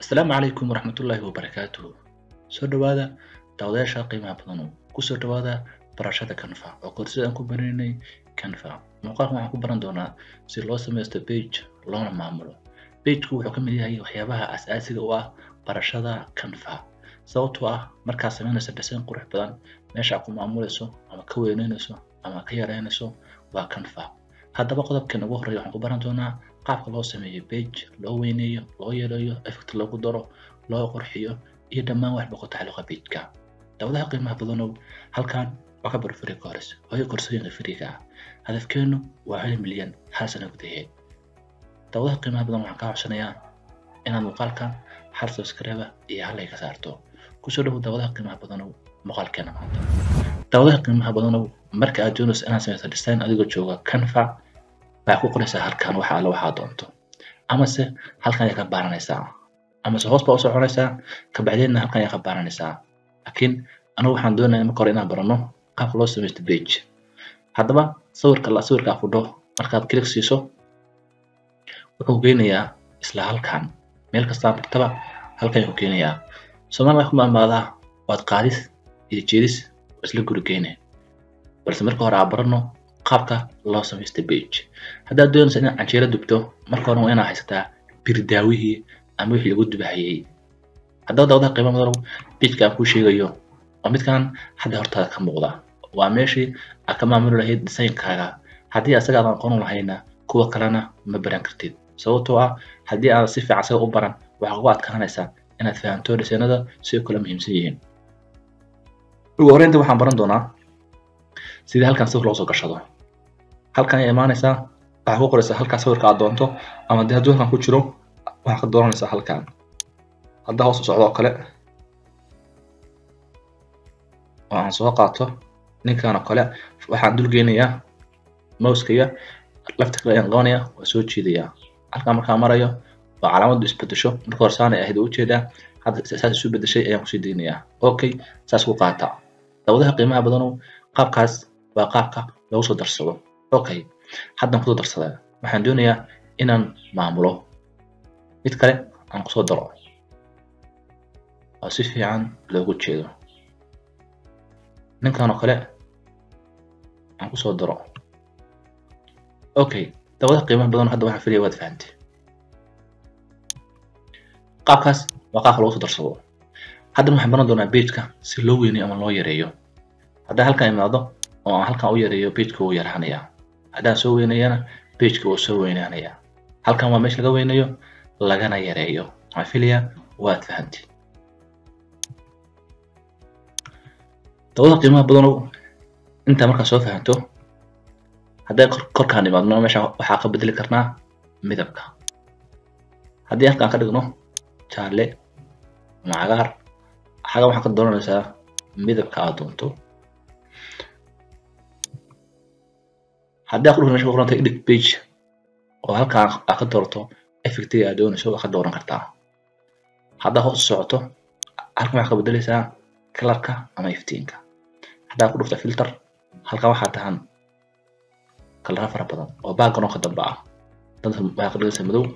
asalaamu calaykum waraxmatullaahi wabarakaatuhu soo dhowaada daawadayaasha qiimaha badan kusoo dhowaada barashada canva oo korsida aan ku baranaynay canva muuqaalkan waxaan ku baran doonaa si loo samaysto page loona maamulo pageku wuxuu ka mid yahay waxyaabaha asaasiga u ah barashada canva sababtoo ah markaad samaynayso design qurux badan meesha aad ku maamulayso ama ka weyneynayso ama ka yareynayso waa canva haddaba qodobkan ugu horreeya waxaan ku baran doonaa qaabka loo sameeyo page loo weyneeyo loo yareeyo effect loogu daro loo qurxiyo iyo dhammaan waxba ku tacalluqa pageka dawadaha qiimaha badanow halkan waa ka barfuri course hooyo koorsooyinka firiga ah hadafkeenu waa hal milyan hal sano gudaheed dawadaha qiimaha badan waxaan kaa codsanayaa inaad muuqaalkan hal subscribe iyo hal ay ka saarto kusoo dhowow dawadaha qiimaha badanow muuqaalkeena maanta dawadaha qiimaha badanow marka aad doonayso inaad samayso design adigoo jooga canva waxaa ku qoraysaa halkan waxa alla waxaa doonto amase halkan ayaa ka baaranaysaa amase hoos baa u soconaysaa kabacdeedna halkan ayaa ka baaranaysaa laakiin anigu waxaan doonaya marka hore inaan barano qaabka loo samaysto page haddaba sawirka la sawirka afudho markaad click siiso wuxuu geynayaa isla halkan meel kastaa martaba halkan ayuu geynayaa soomaaliya waxaa ku maamaadaa waad qaadis iyo jeedis isla guri geyne balse marka hore aan barano qaabka loo samaysta page haddaad doonaysa inaad canjeero dubto marka hore waa inaad haysataa birdaawihii ama wixii lagu dubahayey haddaba dawadaha qiimo madalow pageka aan kuu sheegayo waa midkan hadda hortaada ka muuqda waa meeshii aad ka maamuli lahayd designkaaga haddii asaga aadan aqoon lahayna kuwa kalena ma baran kartid sababtoo ah haddii aadan si fiican asaga u baran waxaa kugu adkaanaysaa inaad fahamto designada si ay kula muhiimsan yihiin ugu horreynta waxaan baran doonaa sidii halkan sawir loo soo gashado halkan ayaa imaanaysaa waxaa ku qoraysaa halkaa sawirka aad doonto ama dee hadduu halkan ku jiro waxaa ka dooranaysaa halkan haddaa hoos u socdo oo kale oo aan soo qaato ninkan oo kale waxaan dul geynayaa mouskaya lafta kale ayaan qabanaya waa soo jiidayaa halkan markaa marayo waa calaamadu isbedesho marka hore saanay ahayd ujeedaa hadda saas isu bedeshay ayaan kusii daynayaa okay saas ku qaata dawadaha qiimaha badanow qaabkaas waa qaabka lagu soo darsado okay haddan kusoo darsadaa waxaan doonayaa inaan maamulo mid kale aan kusoo daro oo si fiican loogu jeedo ninkan oo kale aan kusoo daro okay dawadaha qiimaha badan hadda waxaan filaya waad fahantay qaabkaas waa qaabka lagu soo darsado haddana waxaan baran doonaa pageka si loo weyneeyo ama loo yareeyo haddaan halkan imaado oo aan halkan u yareeyo pageka wuu yarhanayaa haddaan soo weyneeyana pageka wuu soo weynaanayaa halkan waa meesha laga weyneeyo lagana yareeyo waxaan filayaa waad fahantay dawada qiimaha badanow intaa markaa soo fahanto hadday korkaan imaadno meesha waxaa ka bedeli karnaa midabka haddii halkaan ka dhigno jaalle ama cagaar xaga waxaa ka dooranaysaa midabka aad doonto haddii aad ku dhigno meesha ku qoranta edit page oo halkaan aad ka doorato effectiga aad doonayso waa ka dooran kartaa haddaa hoos u socoto halkan waxaa ka bedelaysaa kalarka ama iftiinka haddaa ku dhufta filter halkan waxaa tahan kalara fara badan oo background ka dambe ah dadka waxaa ka dhigaysa madow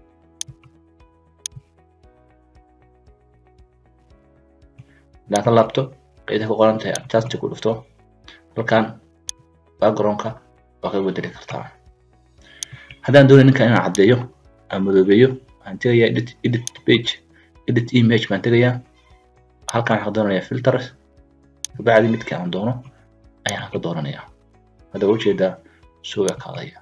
haddaan ka laabto qeydaha ku qoran tahay adjust ku dhufto halkan backgroundka waa ka bedeli kartaa haddaan doonay ninkan inaan caddeeyo aan madoobeeyo waxaan tegayaa edit edit page edit image baan tegayaa halkan waxaan ka doonaya filters kabacdi midkii aan doono ayaan ka dooranayaa hadda ujeedaa suuga kaadaya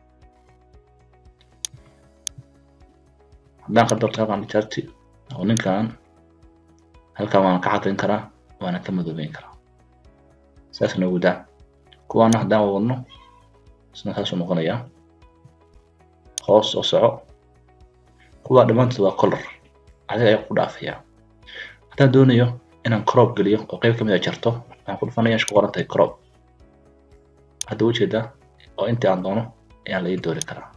haddaan ka doorto halkan charti oo ninkan halkan waan ka cadayn karaa waana ka madoobeyn karaa saas noogu daa kuwaana haddaan wadno isna saasuu noqonayaa hoos oo soco kuwaa dhammaantood waa color adiga ayaa ku dhaafayaa haddaan doonayo inaan crop geliyo oo qayb kamid a jarto waxaan ku dhufanaya ku qoran tahay crop hadda ujeedaa oo intii aan doono ayaan la ii doori karaa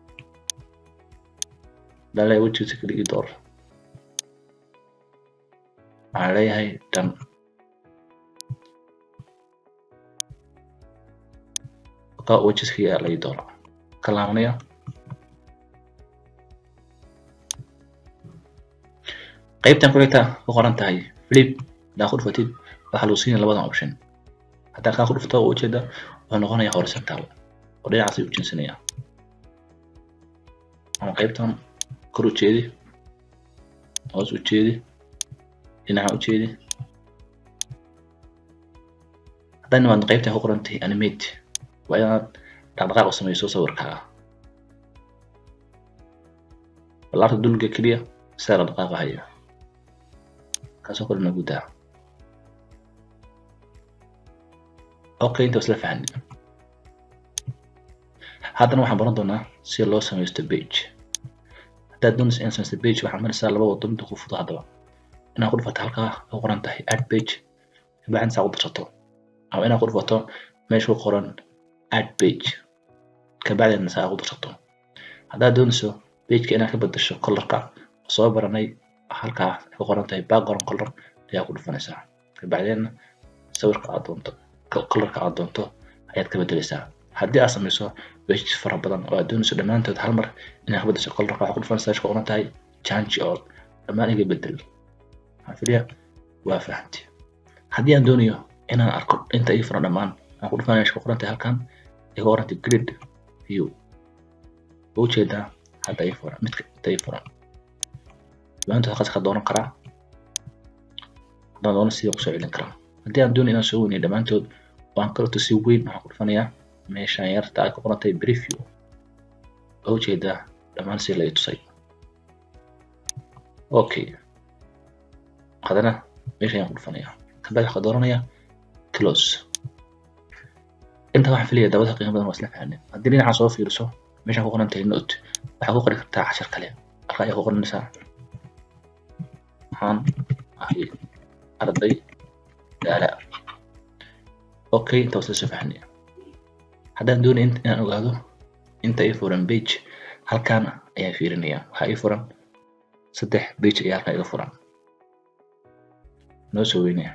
haddaan leeyahay wejigiisa keli ii door waxaan leeyahay dhan ka wejiskii ayaa la ii doora ka laabanaya qaybtan ku xigta ku qoran tahay flip hadaa ku dhufatid waxaa lagu siinaya labadan option hadaa kaa ku dhufto oo ujeeda wuxuu noqonaya horizontal oo dhinacaas u jinsanaya ama qaybtan kor u jeedi hoos u jeedi dhinaca u jeedi haddana waad qaybtan ku qoran tahay animate waa inaad dhaqdhaqaaq u samayso sawirkaaga balaarta dulga keliya sidaa la dhaqaaqahayo kaasoo kale nagu daa okay inta isla fahanay haddana waxaan baran doonaa si loo samaysto page haddaad doonaysa inaad samaysto page waxaad maraysaa laba wado midda ku fudo haddaba inaad ku dhufato halkaa ku qoran tahay add page kabacdin saa ku darsato ama inaad ku dhufato meesha ku qoran add page kabacdina saa ku darsato haddaad doonayso pageka inaad ka bedasho colorka soo baranay halkaa ku qoran tahay background color ayaa ku dhufanaysaa kabacdina sawirka aad doonto colorka aad doonto ayaad ka bedelaysaa haddii aad samayso pages fara badan oo aad doonayso dhammaantood hal mar inaad ka bedasho colorka waxaa ku dhufanaysaa meesha ku qoran tahay change all dhammaan iga bedel waxaan filaya waa fahamti haddii aan doonayo inaan arko inta ii furan dhammaan waxaan ku dhufanaya meesha ku qoran tahay halkan iga qoran tahay grid view waa ujeedaa hadda ii furan midka inta ii furan dhammaantood halkaas ka dooran karaa haddaan doono sidii kusoo celin karaa haddii aan doonayo inaan soo weyniyo dhammaantood oo aan karto si weyn waxaan ku dhufanayaa meeshaan yarta ay ku qoran tahay preview waa ujeedaa dhammaan si la i tusay okay haddana meesha ayaan ku dhufanayaa kabacdi waxaa dooranaya close inta waxaan filaya dabada qiimo badan waa isla fahanay haddii dhinaca soo fiiriso meeshaan ku qoran tahay note waxaa ku qori kartaa cashar kale halka ayaa ku qoranaysaa waxaan ahay arday daala okay inta waa isla soo fahanay haddaan doonay inaan ogaado inta ii furan page halkaan ayaan fiirinaya waxaa ii furan saddex page ayaa halkaa iga furan noo soo weynaya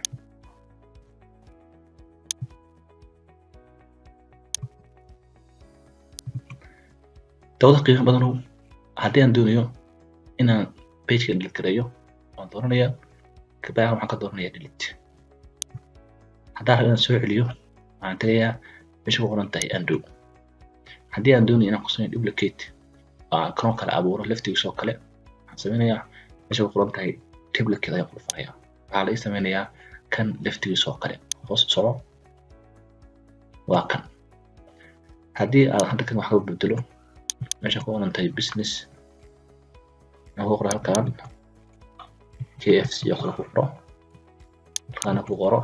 dawada qiimo badanow haddii aan doonayo inaan pageka delete gareeyo waan dooranaya kabacdi waxaan ka dooranaya delete haddaan rabo inaan soo celiyo waxaan tagayaa meesha ku qoran tahay undo haddii aan doonayo inaan ku sameeyo duplicate oo aan kanoo kale abuuro laftigiisa oo kale waxaan sameynayaa meesha ku qoran tahay duplicate ayaan ku dhufanaya waxaa la ii sameynayaa kan laftigiisa oo kale hoos soco waa kan haddii aad hadda kan wax ka bedelo meesha ku qoran tahay business aan ku qoro halkan kfc oo kale ku qoro halkaana ku qoro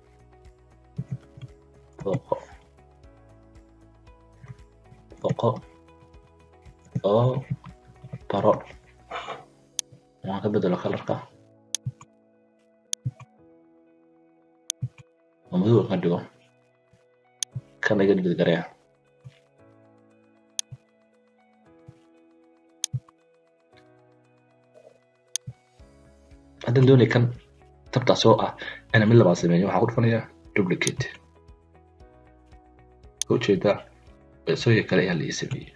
boqo boqo oo baro waan ka bedelo kalarka oo madow ka dhigo kan iga dhigid gareya haddaan doonay kan tabtaas oo ah inaan mid labaad sameeyo waxaan ku dhufanayaa duplicate ujeedaa isagii kale ayaa la ii sameeyey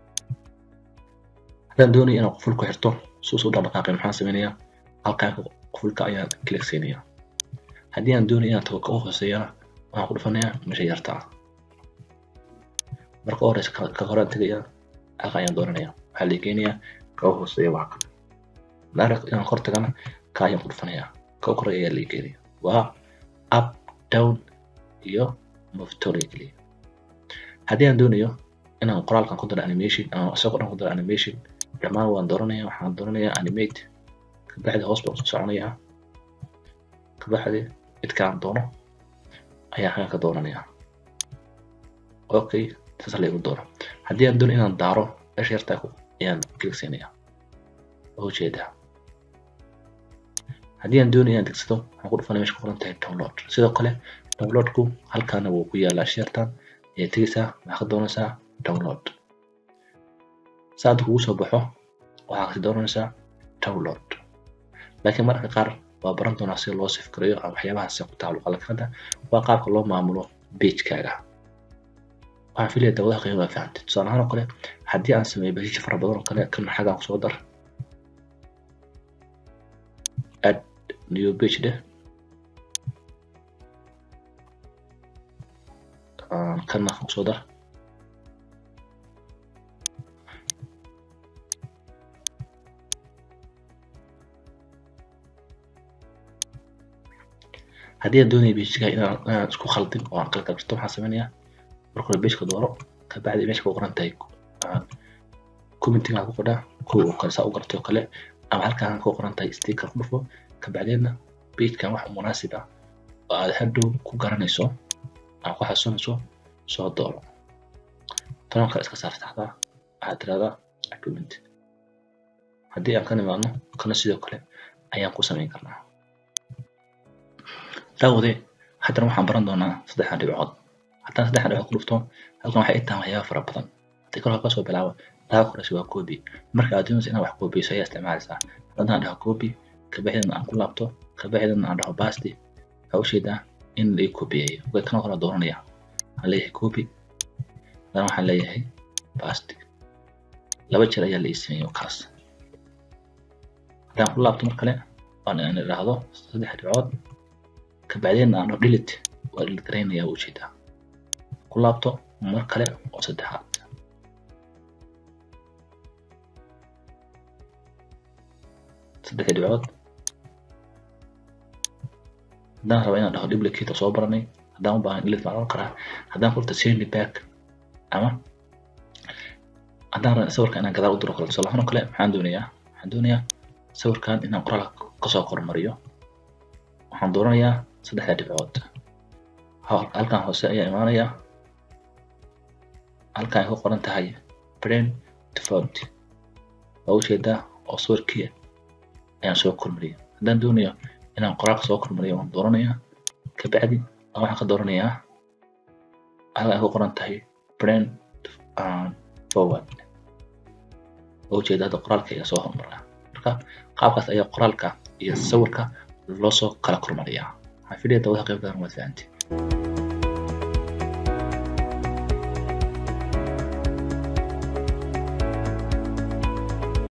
haddaan doonaya inaan quful ku xirto suus u dhaqdhaqaaqay maxaan sameynayaa halkaan qufulka ayaan click siinaya haddii aan doonaya inaan tago ka u hooseeyana waxaan ku dhufanayaa meesha yarta ah marka u horeysa ka horaan tegaya halka ayaan dooranaya waxaa la keenayaa ka u hooseeya waa kan direct inaan kor tagana ka ayaan ku dhufanayaa ka u koreya ayaa la keenaya waa up down iyo move to la keliya haddii aan doonayo inaan qoraalkan ku daro animation ama isagoo dhan ku daro animation dhammaan waan dooranaya waxaan dooranayaa animate kabacdi hoos baan usoo soconayaa kabacdi midkaan doono ayaa halkan ka dooranaya okay saas la igu doono haddii aan doono inaan daaro meesha yartaa ayaan click siinaya oo ujeedaa haddii aan doonayo inaan degsado waxaan ku dhufanaya meesha ku qoran tahay download sidoo kale downloadku halkaana wuu ku yaalaa shartan ayaad tegeysaa waxaa ka doonaysaa download saada kugu soo baxo waxaa kasi doonaysaa download laakiin mararka qaar waa baran doonaa sida loo sifgareeyo ama waxyaabahaasi ku tacalluqa laakiin hadda waa qaabka loo maamulo pagekaaga waxaan filaya dawadaha qiimo baa fahamtay tusaale ahaan oo kale haddii aan sameeyo bashish fara badan oo kale kan xagaan kusoo dar new page dheh kana kusoo dar haddii aan doonaya pageka inaan inaan isku khaldin oo aan kala kabsato waxaan sameynayaa marka hore pageka dooro kabacdi meesha ku qoran tahay commenting aan ku qodhaa kuwa oo kale saa u gartay oo kale ama halkaan ku qoran tahay sticker ku dhufo kabacdeedna pagekan wax munaasib ah oo aad hadhow ku garanayso aad ku xasuunayso soo dooro tobanka iska saar saxdaa waxaad tiraahdaa document haddii aan ka nimaadno kana sidoo kale ayaan ku samayn karnaa daawade haddana waxaan baran doonaa saddexdan dhibcood haddaan saddexdan dhibcood ku dhufto halkan waxay i tahan waxyaaba fara badan haddii kor kasoo bilaabo dhaga koreysa waa copy marka aad doonaysa inaad wax copyso ayaa isticmaalaysaa haddaan dhaho copy kabacdina aan ku laabto kabacdina aan dhaho basti waxaa usheedaa in la ii copyeeyo way kana kala dooranaya waxaan leeyahay copy haddana waxaan leeyahay basti laba jeer ayaa la ii sameeyey kaas haddaan ku laabto mar kale waan aan idhaahdo saddex dhibcood kabacdina aan dhaho delete waa delete garaynaya waa ujeedaa ku laabto mar kale oo saddexaad saddex dhibcood haddaan rabo inaan dhaho duplicate soo baranay haddaan u baahan delete baan oran karaa haddaan kulta send back ama haddaan rabo sawirka inaan gadaal u diro kale tusaale ahaan oo kale maxaan doonayaa waxaan doonayaa sawirkan inaan qoraalka kasoo kormariyo waxaan dooranayaa saddexda dhibcood halkan hoose ayaa imaanaya halkan ay ku qoran tahay brain default waa ujeedaa oo sawirkii ayaan soo kormariyay haddaan doonayo inaan qoraalka soo kormariyo waan dooranayaa kabacdi waxaan ka dooranayaa halkan ay ku qoran tahay brain forward waa ujeedaa hadda qoraalka ayaa soo hormaraa marka qaabkaas ayaa qoraalka iyo sawirka loo soo kala kormariyaa waxaan filaya dawada qayb gadan waad fahanti